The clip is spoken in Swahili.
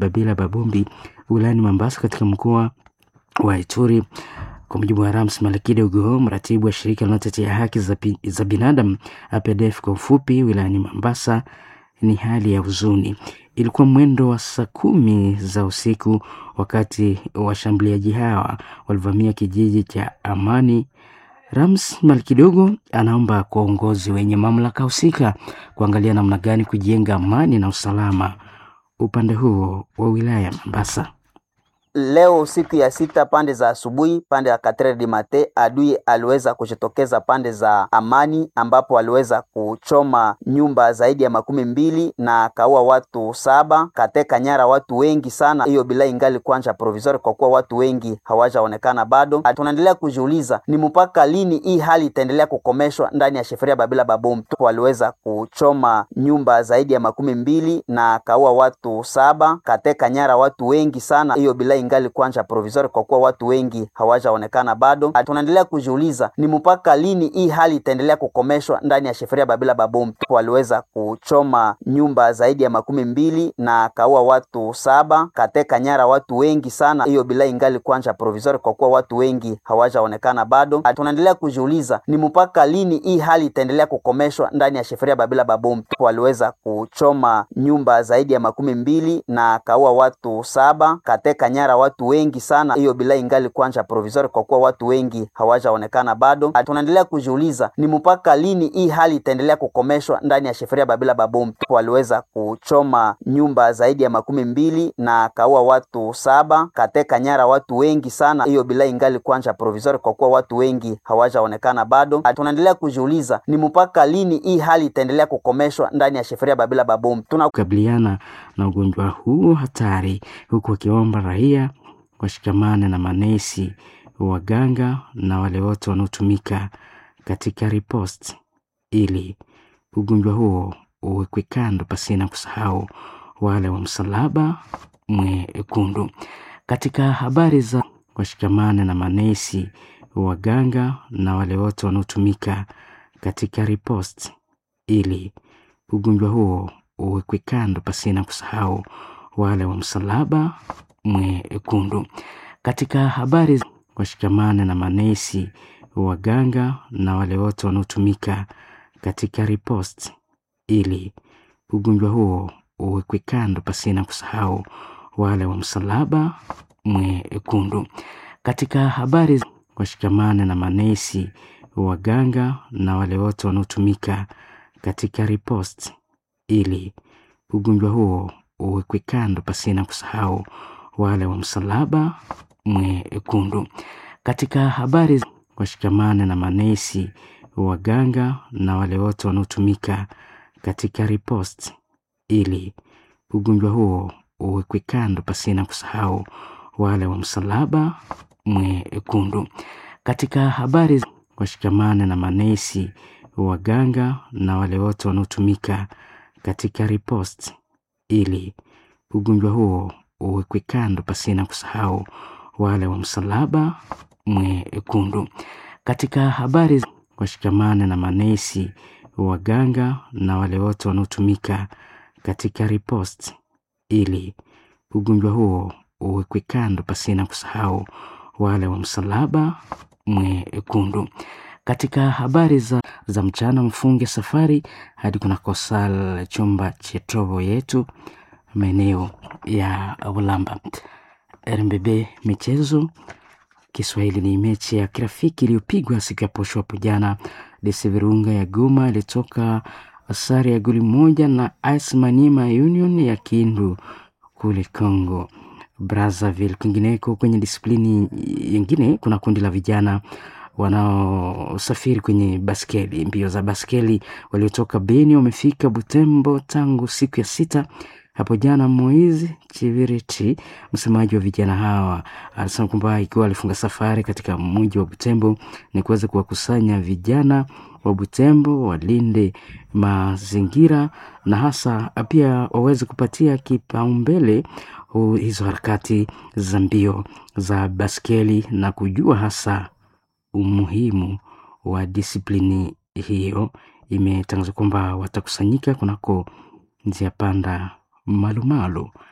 Babila Babombi wilayani Mombasa katika mkoa wa Ituri. Kwa mujibu wa Rams Malakidogo, mratibu wa shirika linalotetea haki za, za binadamu APDF kwa ufupi wilayani Mombasa, ni hali ya huzuni. Ilikuwa mwendo wa saa kumi za usiku wakati washambuliaji hawa walivamia kijiji cha Amani. Rams Malkidogo anaomba kwa uongozi wenye mamlaka husika kuangalia namna gani kujenga amani na usalama upande huo wa wilaya ya Mombasa. Leo siku ya sita pande za asubuhi, pande ya Katre di Mate, adui aliweza kujitokeza pande za Amani, ambapo aliweza kuchoma nyumba zaidi ya makumi mbili na akaua watu saba, kateka nyara watu wengi sana. Hiyo bila ingali kwanja provisori, kwa kuwa watu wengi hawajaonekana bado. Tunaendelea kujiuliza ni mpaka lini hii hali itaendelea kukomeshwa ndani ya sheferia Babila Babom. Waliweza kuchoma nyumba zaidi ya makumi mbili na akaua watu saba, kateka nyara watu wengi sana. Hiyo bila ingali kwanja provisori kwa kuwa watu wengi hawajaonekana bado. Tunaendelea kujiuliza ni mpaka lini hii hali itaendelea kukomeshwa ndani ya sheferia Babila Babom. Waliweza kuchoma nyumba zaidi ya makumi mbili na akaua watu saba, kateka nyara watu wengi sana. Hiyo bila ingali kwanja provisori kwa kuwa watu wengi hawajaonekana bado. Tunaendelea kujiuliza ni mpaka lini hii hali itaendelea kukomeshwa ndani ya sheferia Babila Babom. Waliweza kuchoma nyumba zaidi ya makumi mbili na akaua watu saba, kateka nyara watu wengi sana. Hiyo bila ingali kwanja provisori kwa kuwa watu wengi hawajaonekana bado. Tunaendelea kujiuliza ni mpaka lini hii hali itaendelea kukomeshwa ndani ya sheferia Babila Babom. Waliweza kuchoma nyumba zaidi ya makumi mbili na akaua watu saba, kateka nyara watu wengi sana. Hiyo bila ingali kwanja provisori kwa kuwa watu wengi hawajaonekana bado. Tunaendelea kujiuliza ni mpaka lini hii hali itaendelea kukomeshwa ndani ya sheferia Babila Babom. Tuna kukabiliana na ugonjwa huu hatari, huku wakiomba raia washikamane na manesi, waganga na wale wote wanaotumika katika ripost ili ugonjwa huo uwekwe kando, pasina kusahau wale wa msalaba mwekundu. Katika habari za washikamane na manesi, waganga na wale wote wanaotumika katika ripost ili ugonjwa huo uwekwe kando, pasina kusahau wale wa msalaba mwekundu. Katika habari washikamane na manesi, waganga na wale wote wanaotumika katika ripost ili ugonjwa huo uwekwe kando, pasina kusahau wale wa msalaba mwekundu. Katika habari washikamane na manesi, waganga na wale wote wanaotumika katika ripost ili ugonjwa huo uwekwe kando, pasina kusahau wale wa msalaba mwekundu. Katika habari washikamane na manesi, waganga na wale wote wanaotumika katika ripost ili ugonjwa huo uwekwe kando, pasina kusahau wale wa msalaba mwekundu. Katika habari washikamane na manesi, waganga na wale wote wanaotumika katika ripost ili ugonjwa huo uwekwe kando, pasina kusahau wale wa msalaba mwekundu. Katika habari washikamane na manesi, waganga na wale wote wanaotumika katika ripost ili ugonjwa huo uwekwe kando, pasina kusahau wale wa msalaba mwekundu. Katika habari za, za mchana, mfunge safari hadi kunako sala chumba chetovo yetu maeneo ya Ulamba. RMBB michezo Kiswahili ni mechi ya kirafiki iliyopigwa siku ya posho hapo jana. DC Virunga ya Goma ilitoka sare ya goli moja na AS Maniema Union ya Kindu kule Congo Brazzaville. Kwingineko kwenye disiplini nyingine, kuna kundi la vijana wanaosafiri kwenye baskeli, mbio za baskeli, waliotoka Beni wamefika Butembo tangu siku ya sita hapo jana. Moizi Chiviriti, msemaji wa vijana hawa, alisema kwamba ikiwa alifunga safari katika mji wa Butembo ni kuweza kuwakusanya vijana wa Butembo walinde mazingira na hasa pia waweze kupatia kipaumbele hizo harakati za mbio za baskeli na kujua hasa umuhimu wa disiplini hiyo. Imetangazwa kwamba watakusanyika kunako njia panda Malumalu